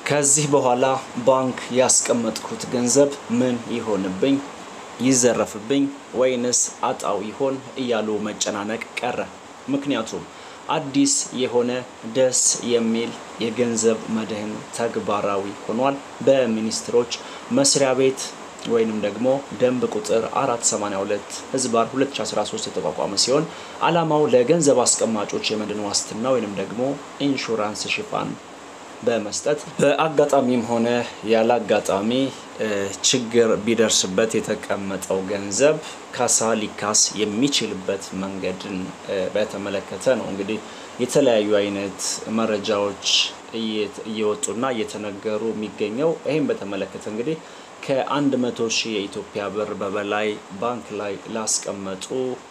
ከዚህ በኋላ ባንክ ያስቀመጥኩት ገንዘብ ምን ይሆንብኝ? ይዘረፍብኝ ወይንስ አጣው ይሆን እያሉ መጨናነቅ ቀረ። ምክንያቱም አዲስ የሆነ ደስ የሚል የገንዘብ መድህን ተግባራዊ ሆኗል። በሚኒስትሮች መስሪያ ቤት ወይንም ደግሞ ደንብ ቁጥር 482 ህዝባር 2013 የተቋቋመ ሲሆን ዓላማው ለገንዘብ አስቀማጮች የመድን ዋስትና ወይንም ደግሞ ኢንሹራንስ ሽፋን በመስጠት በአጋጣሚም ሆነ ያለ አጋጣሚ ችግር ቢደርስበት የተቀመጠው ገንዘብ ካሳ ሊካስ የሚችልበት መንገድን በተመለከተ ነው። እንግዲህ የተለያዩ አይነት መረጃዎች እየወጡና እየተነገሩ የሚገኘው ይህም በተመለከተ እንግዲህ ከአንድ መቶ ሺህ የኢትዮጵያ ብር በበላይ ባንክ ላይ ላስቀመጡ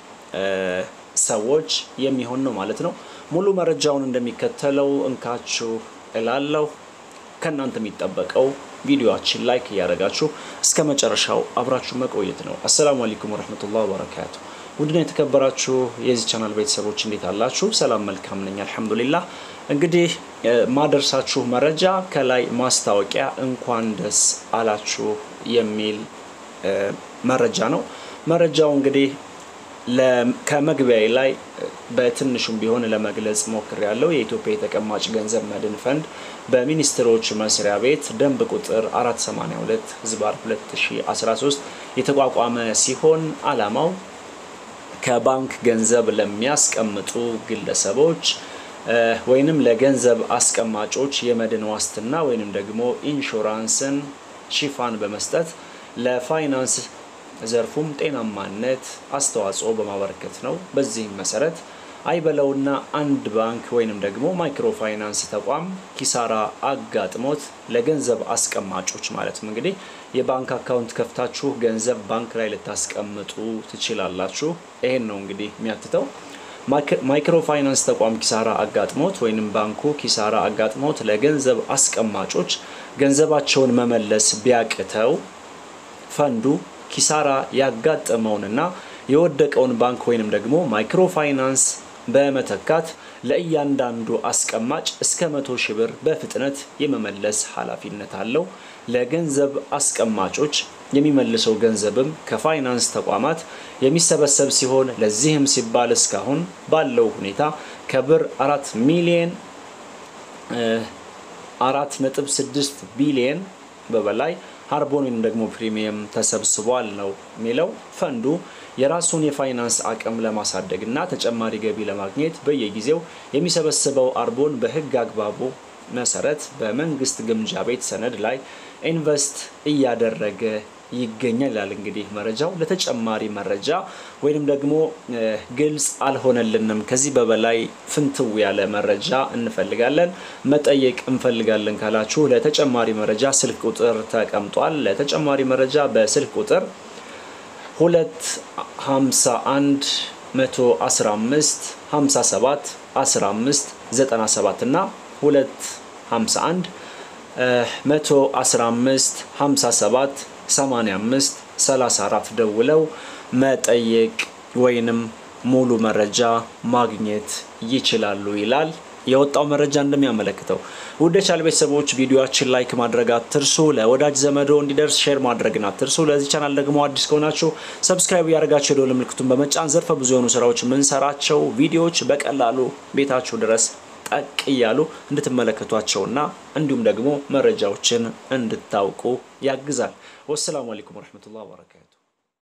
ሰዎች የሚሆን ነው ማለት ነው። ሙሉ መረጃውን እንደሚከተለው እንካችሁ እላለሁ። ከእናንተ የሚጠበቀው ቪዲዮችን ላይክ እያደረጋችሁ እስከ መጨረሻው አብራችሁ መቆየት ነው። አሰላሙ አለይኩም ወረህመቱላህ ወበረካቱ። ውድና የተከበራችሁ የዚህ ቻናል ቤተሰቦች እንዴት አላችሁ? ሰላም መልካም ነኝ አልሐምዱሊላህ። እንግዲህ ማደርሳችሁ መረጃ ከላይ ማስታወቂያ እንኳን ደስ አላችሁ የሚል መረጃ ነው። መረጃው እንግዲህ ከመግቢያ ላይ በትንሹም ቢሆን ለመግለጽ ሞክር ያለው የኢትዮጵያ የተቀማጭ ገንዘብ መድን ፈንድ በሚኒስትሮች መስሪያ ቤት ደንብ ቁጥር 482 ህዝባር 2013 የተቋቋመ ሲሆን ዓላማው ከባንክ ገንዘብ ለሚያስቀምጡ ግለሰቦች ወይንም ለገንዘብ አስቀማጮች የመድን ዋስትና ወይንም ደግሞ ኢንሹራንስን ሽፋን በመስጠት ለፋይናንስ ዘርፉም ጤናማነት አስተዋጽኦ በማበረከት ነው። በዚህም መሰረት አይበለውና አንድ ባንክ ወይንም ደግሞ ማይክሮ ፋይናንስ ተቋም ኪሳራ አጋጥሞት ለገንዘብ አስቀማጮች ማለትም እንግዲህ የባንክ አካውንት ከፍታችሁ ገንዘብ ባንክ ላይ ልታስቀምጡ ትችላላችሁ። ይሄን ነው እንግዲህ የሚያትተው። ማይክሮ ፋይናንስ ተቋም ኪሳራ አጋጥሞት ወይንም ባንኩ ኪሳራ አጋጥሞት ለገንዘብ አስቀማጮች ገንዘባቸውን መመለስ ቢያቅተው ፈንዱ ኪሳራ ያጋጠመውንና የወደቀውን ባንክ ወይንም ደግሞ ማይክሮ ፋይናንስ በመተካት ለእያንዳንዱ አስቀማጭ እስከ መቶ ሺህ ብር በፍጥነት የመመለስ ኃላፊነት አለው። ለገንዘብ አስቀማጮች የሚመልሰው ገንዘብም ከፋይናንስ ተቋማት የሚሰበሰብ ሲሆን ለዚህም ሲባል እስካሁን ባለው ሁኔታ ከብር አራት ሚሊየን አራት ነጥብ ስድስት ቢሊየን በበላይ ሃርቦን ወይም ደግሞ ፕሪሚየም ተሰብስቧል ነው የሚለው። ፈንዱ የራሱን የፋይናንስ አቅም ለማሳደግ እና ተጨማሪ ገቢ ለማግኘት በየጊዜው የሚሰበስበው አርቦን በሕግ አግባቡ መሰረት በመንግስት ግምጃ ቤት ሰነድ ላይ ኢንቨስት እያደረገ ይገኛል ይላል። እንግዲህ መረጃው ለተጨማሪ መረጃ ወይንም ደግሞ ግልጽ አልሆነልንም፣ ከዚህ በበላይ ፍንትው ያለ መረጃ እንፈልጋለን መጠየቅ እንፈልጋለን ካላችሁ ለተጨማሪ መረጃ ስልክ ቁጥር ተቀምጧል። ለተጨማሪ መረጃ በስልክ ቁጥር ሁለት ሀምሳ አንድ መቶ አስራ አምስት ሀምሳ ሰባት አስራ አምስት ዘጠና ሰባት እና ሁለት ሀምሳ አንድ መቶ አስራ አምስት ሀምሳ ሰባት 85 34 ደውለው መጠየቅ ወይንም ሙሉ መረጃ ማግኘት ይችላሉ ይላል የወጣው መረጃ እንደሚያመለክተው። ውድ የቻናል ቤተሰቦች ቪዲዮችን ላይክ ማድረግ አትርሱ። ለወዳጅ ዘመዶ እንዲደርስ ሼር ማድረግን አትርሱ። ለዚህ ቻናል ደግሞ አዲስ ከሆናችሁ ሰብስክራይብ እያደረጋችሁ የደወል ምልክቱን በመጫን ዘርፈ ብዙ የሆኑ ስራዎች የምንሰራቸው ቪዲዮዎች በቀላሉ ቤታችሁ ድረስ ጠቅ እያሉ እንድትመለከቷቸውና እንዲሁም ደግሞ መረጃዎችን እንድታውቁ ያግዛል። ወሰላሙ አለይኩም ወረህመቱላህ ወበረካቱ።